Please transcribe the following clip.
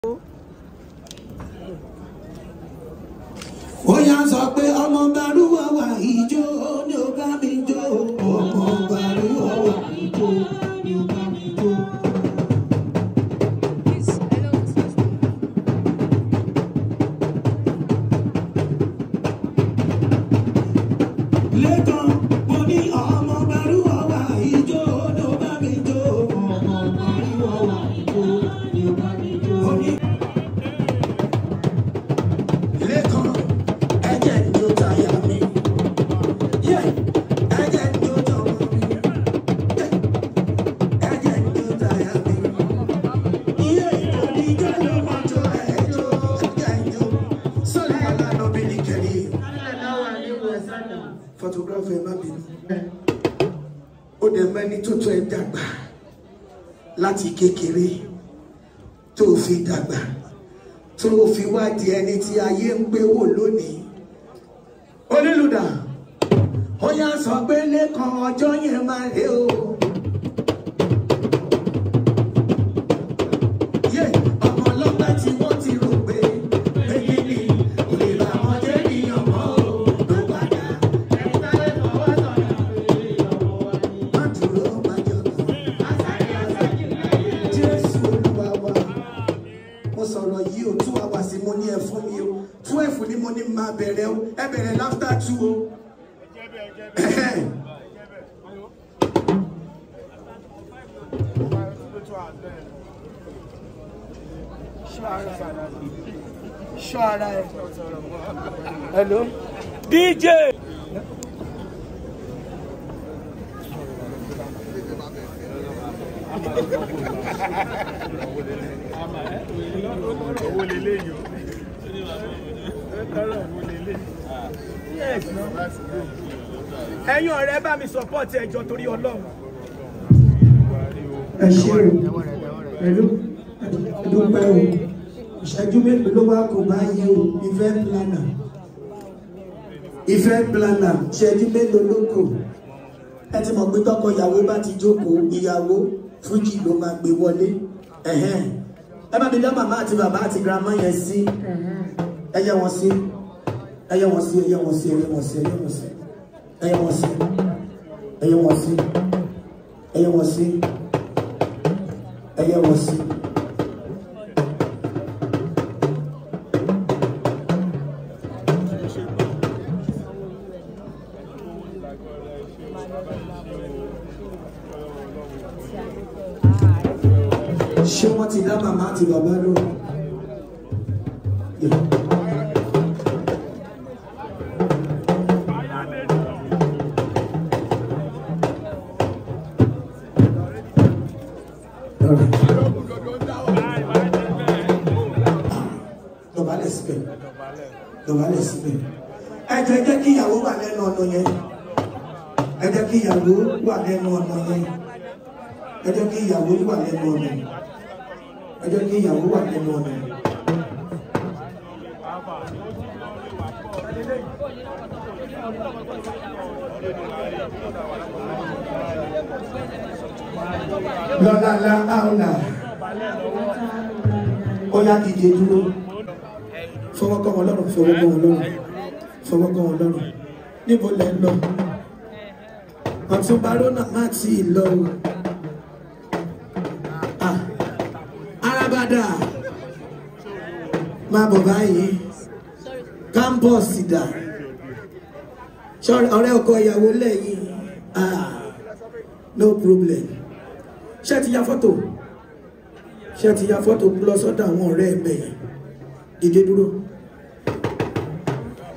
ó yá sọ pé ọmọ balùwà wà ìjó ni ó bá mi jó ọmọ balùwà wà ìjó ni ó bá mi jó. lẹ́kàn mo ní ọmọ balùwà wà ìjó ni ó bá mi jó ọmọ balùwà wà ìjó ni ó bá mi jó. lẹ́kàn ẹ̀jẹ̀ ni ó tayà mi. Yeah, ẹ̀jẹ̀ ni ó tọmọ mi. Yeah, ẹ̀jẹ̀ ni ó tayà mi. Iye oníjó ló mọ tó ẹjọ́ ẹ̀jẹ̀ ni ó. Sọ́ni Alánà bí ní kẹ́lí. Photographer ẹ má bínú. Ó dẹ̀ mẹ́ni tó tó ẹ dàgbà láti kékeré tó fi dàgbà tó fi wá di ẹni tí ayé ń gbé wò lónìí. Onílùdà, ó yá sọ pé lẹ́kan ọjọ́ yẹn máa rè o. Yé ọmọ ọlọ́pàá tí wọ́n ti rò pé èyí ni kò lè bá wọn jẹ́ níyàn mọ́ o. Ló padà ẹni táyé fọwọ́ sọ̀rọ̀ pé ọmọ wa ni. Má dúró má jọ̀gàn. Jésù Olúwa wa mo sọ̀rọ̀ yìí o two hours mo ní ẹ fún mi o twelve ni mo ní máa bẹ̀rẹ̀ o ẹ bẹ̀rẹ̀ láfítà two o. Ṣọ́ ara ẹ̀. Hello. DJ. owó lélẹ̀ yìí o lọ́rọ̀ owó lélẹ̀ Yes, no. Ẹ̀yin ọ̀rẹ́ bá mi support ẹjọ́ torí Ọlọ́run. ẹ ṣe o pẹ̀lú dúpẹ́ o ìṣẹ́jú mélòó ló wá kó báyìí o event planner event planner ìṣẹ́jú mélòó ló kù ẹ ti mọ̀ pé tọkọ ìyàwó bá ti jókòó ìyàwó fújì ló máa gbé wọlé ẹ̀hẹ́n. ẹ bá mi dá màmá àti bàbá àti grandma yẹn sí ẹ yẹ wọn sí ẹ yẹ wọn sí ẹ yẹ wọn sí ẹ yẹ wọn sí ẹ yẹ wọn sí ẹ yẹ wọn sí ẹ yẹ wọn sí ẹ yẹ wọn sí ẹ yẹ wọn sí. ṣé wọ́n ti dá màmá àti bàbá lò? Yeah. Alright. Dọ̀bálẹ̀ síbẹ̀. Dọ̀bálẹ̀ síbẹ̀. Ẹ jẹ́ jẹ́ kí ìyàwó wà lẹ́nu ọ̀nà yẹn. Ẹ jẹ́ kí ìyàwó wà lẹ́nu ọ̀nà yẹn. Ẹ jẹ́ kí ìyàwó wà lẹ́nu ọ̀nà yẹn. Ẹ jẹ́ kí ìyàwó wà lẹ́nu ọ̀nà yẹn. Lọ́la la áwùlà. Ó yá dìde dúró. Fọwọ́ kọ́ wọn lọ́rùn, fọwọ́ kọ́ wọn lọ́rùn. Fọwọ́ kọ́ wọn lọ́rùn. Níbo lẹ ń lọ? Ọ̀tún Barónà má tí ì lọ o. Ah, Arábàdà máa bọ̀ báyìí. Kámpọ̀sì dà. Ṣọ́ọ̀rẹ́ ọ̀rẹ́ ọkọ ìyàwó lẹ́yìn. Ah, no problem ṣé ti ya fọ́tò ṣé ti ya fọ́tò lọ sọ́dọ̀ àwọn ọ̀rẹ́ ẹ̀mẹ́ yẹn dìde dúró